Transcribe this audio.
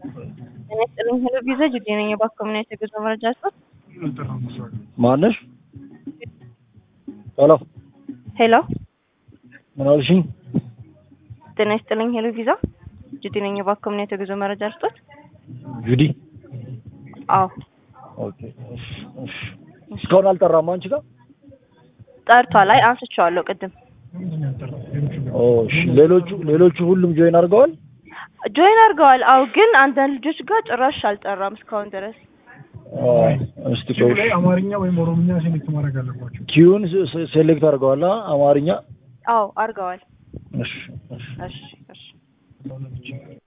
ጤና ይስጥልኝ ሄሎ ቪዛ ጅዴ ነኝ። እባክዎ ምን አይነት የጉዞ መረጃ አለዎት? ማነሽ? ሄሎ ሄሎ ምን አልሽኝ? ጤና ይስጥልኝ ሄሎ ቪዛ ጅዴ ነኝ። እባክዎ ምን አይነት የጉዞ መረጃ አለዎት? ጁዲ አዎ ኦኬ። እሺ፣ እሺ። እስካሁን አልጠራም አንቺ ጋር? ጠርቷል። አይ አንስቼዋለሁ ቅድም። ኦ እሺ። ሌሎቹ ሌሎቹ ሁሉም ጆይን አድርገዋል? ጆይን አድርገዋል። አዎ ግን አንዳንድ ልጆች ጋር ጭራሽ አልጠራም እስካሁን ድረስ። አይ እስቲ ኪው ቆይ ላይ አማርኛ ወይም ኦሮምኛ ሴሌክት ማድረግ አለባቸው። ኪዩን ሴሌክት አድርገዋል አ- አማርኛ አዎ አድርገዋል። እሺ፣ እሺ። እሺ እሺ